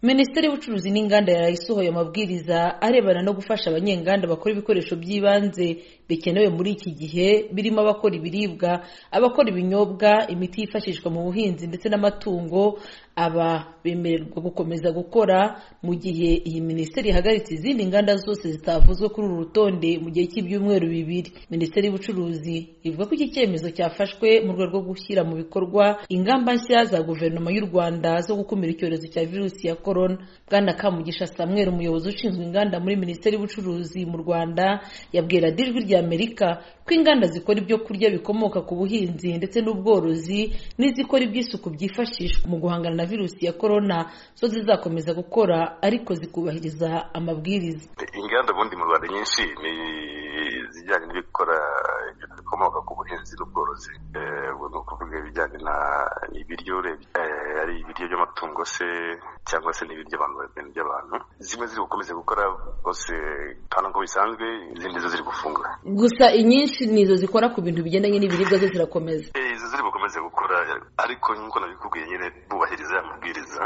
minisiteri y'ubucuruzi n'inganda yaraye isohoye amabwiriza arebana no gufasha abanyenganda bakora ibikoresho by'ibanze bikenewe muri iki gihe birimo abakora ibiribwa abakora ibinyobwa imiti yifashishwa mu buhinzi ndetse n'amatungo aba bemererwa gukomeza gukora mu gihe iyi minisiteri ihagaritse izindi nganda zose zitavuzwe kuri uru rutonde mu gihe cy'ibyumweru bibiri minisiteri y'ubucuruzi ivuga ko iki cyemezo cyafashwe mu rwego rwo gushyira mu bikorwa ingamba nshya za guverinoma y'u rwanda zo gukumira icyorezo cya virusi ya korona bwana kamugisha samuel umuyobozi ushinzwe inganda muri minisiteri y'ubucuruzi mu rwanda yabwiye radiyo ijwi rya amerika ko inganda zikora ibyo kurya bikomoka ku buhinzi ndetse n'ubworozi n'izikora iby'isuku byifashishwa mu guhangana na virusi ya korona zo zizakomeza gukora ariko zikubahiriza amabwiriza inganda ubundi mu rwanda nyinshi ni izijyanye n'ibikora ibintu bikomoka ku buhinzi n'ubworozi ubwo ni ukuvuga ibijyanye na ibiryo urebye ari ibiryo by'amatungo se cyangwa se n'ibiryo abantu ibintu by'abantu zimwe ziri gukomeza gukora rwose hano nko bisanzwe izindi zo ziri gufunga gusa inyinshi nizo zikora ku bintu bigendanye n'ibiribwa zo zirakomeza izo ziri bukomeze gukora ariko nk'uko nabikubwiye nyine bubahiriza amabwiriza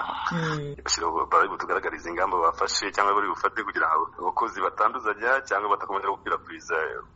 bari butugaragariza ingamba bafashe cyangwa bari bufate kugira ngo abakozi batanduzanya cyangwa badakomeza gukwirakwiza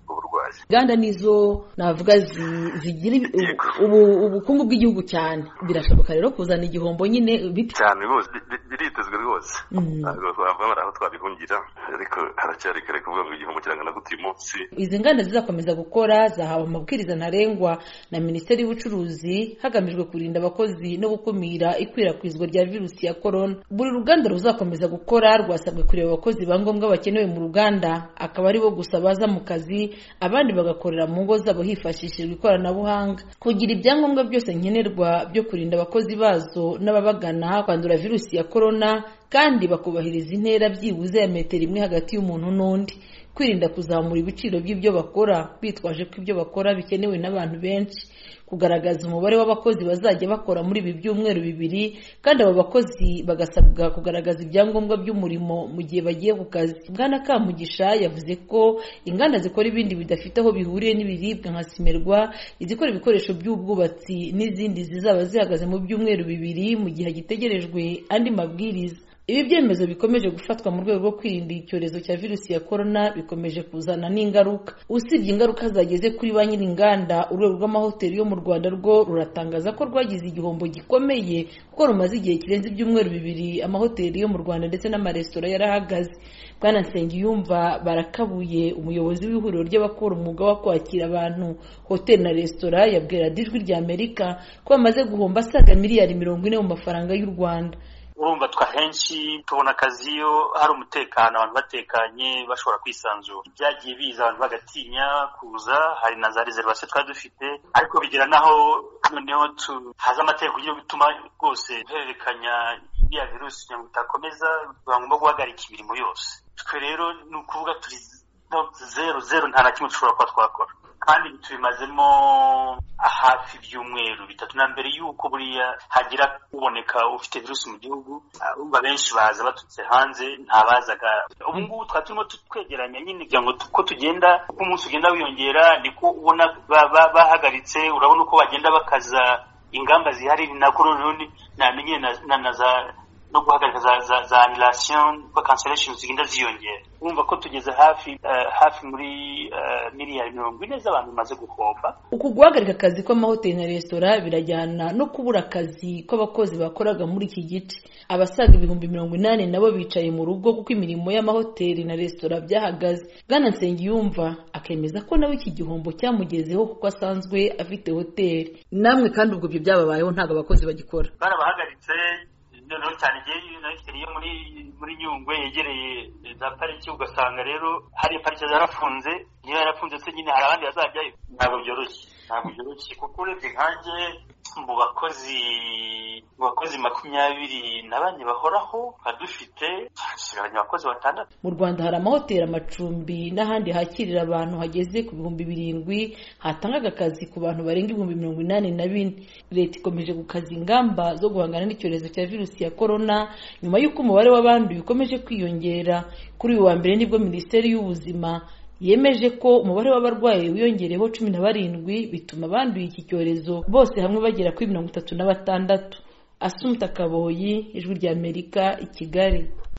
uburwayi inganda nizo navuga zi- zigira ibi- ubu- ubukungu bw'igihugu cyane birashoboka rero kuzana igihombo nyine bite cyane rwose bi- biritezwe rwose ntabwo twavamo aho twabihungira ariko haracyari kare kuvuga ngo igihombo kirangana gute uyu munsi izi nganda zizakomeza gukora zahawe amabwiriza ntarengwa na minisiteri y'ubucuruzi hagamijwe kurinda abakozi no gukumira ikwirakwizwa rya virusi ya korona buri ruganda ruzakomeza gukora rwasabwe kureba abakozi ba ngombwa bakenewe mu ruganda akaba ari bo gusa baza mu kazi abandi bagakorera mu ngo zabo hifashishijwe ikoranabuhanga kugira ibyangombwa byose nkenerwa byo kurinda abakozi bazo n'ababagana kwandura virusi ya korona kandi bakubahiriza intera byibuze ya metero imwe hagati y'umuntu n'undi kwirinda kuzamura ibiciro by'ibyo bakora bitwaje ko ibyo bakora bikenewe n'abantu benshi kugaragaza umubare w'abakozi bazajya bakora muri ibi byumweru bibiri kandi abo bakozi bagasabwa kugaragaza ibyangombwa by'umurimo mu gihe bagiye ku kazi bwana kamugisha yavuze ko inganda zikora ibindi bidafite aho bihuriye n'ibiribwa nka simerwa izikora ibikoresho by'ubwubatsi n'izindi zizaba zihagaze mu byumweru bibiri mu gihe hagitegerejwe andi mabwiriza ibi byemezo bikomeje gufatwa mu rwego rwo kwirinda icyorezo cya virusi ya korona bikomeje kuzana n'ingaruka usibye ingaruka zageze kuri ba nyir'inganda urwego rw'amahoteli yo mu rwanda rwo ruratangaza ko rwagize igihombo gikomeye kuko rumaze igihe kirenze ibyumweru bibiri amahoteli yo mu rwanda ndetse n'amaresitora yarahagaze bwana nsengiyumva barakabuye umuyobozi w'ihuriro ry'abakora umwuga wo kwakira abantu hoteli na resitora yabwira radiyo ijwi rya amerika ko bamaze guhomba asaga miliyari mirongo ine mu mafaranga y'u rwanda urumva twahenshi tubona akazi iyo hari umutekano abantu batekanye bashobora kwisanzura byagiye biza abantu bagatinya kuza hari na za reservation twari dufite ariko bigera n'aho noneho tu- haza amategeko yo gutuma rwose guhererekanya iriya virusi kugira ngo itakomeza biba ngombwa guhagarika imirimo yose twe rero ni ukuvuga turi no zeru zeru nta na kimwe dushobora kuba twakora kandi tubimazemo hafi ibyumweru bitatu na mbere y'uko buriya hagira kuboneka ufite virusi mu gihugu ah, urumva benshi baza baturutse hanze ntabazaga ubu ngubu twari turimo tu- twegeranya nyine kugira ngo tu- ko tugenda uko umunsi ugenda wiyongera niko ubona ba- ba- bahagaritse urabona uko bagenda bakaza ingamba zihari ni nako noneho ni- na- nyine na- na- na za no guhagarika za za za annulation ko cancellation zigenda ziyongera urumva ko tugeze hafi eh, hafi muri eh, miliyari mirongo ine z'abantu bamaze guhomba uku guhagarika akazi kw'amahoteli na resitora birajyana no kubura akazi kw'abakozi bakoraga muri iki gice abasaga ibihumbi mirongo inani nabo bicaye mu rugo kuko imirimo y'amahoteli na resitora byahagaze bwana nsengiyumva akemeza ko nawe iki gihombo cyamugezeho kuko asanzwe afite hoteli namwe kandi ubwo ibyo byababayeho ntabwo abakozi bagikora barabahagaritse noneho cyane igihe nayifite iyo muri muri nyungwe yegereye za pariki ugasanga rero hari pariki zarafunze niba yarafunze se nyine hari abandi bazajyayo ntabwo byoroshye ntabwo byoroshye kuko urebye nkanjye mu bakozi mu bakozi makumyabiri na bane bahoraho tuba dufite dusigaranye abakozi batandatu mu rwanda hari amahoteli amacumbi n'ahandi hakirira abantu hageze ku bihumbi birindwi hatangaga akazi ku bantu barenga ibihumbi mirongo inani na bine leta ikomeje gukaza ingamba zo guhangana n'icyorezo cya virusi ya korona nyuma y'uko umubare w'abanduye ukomeje kwiyongera kuri uyu wa mbere nibwo minisiteri y'ubuzima yemeje ko umubare w'abarwayi wiyongereyeho cumi na barindwi bituma abanduye iki cyorezo bose hamwe bagera kuri mirongo itatu na batandatu asumuta akaboyi ijwi ry'amerika i kigali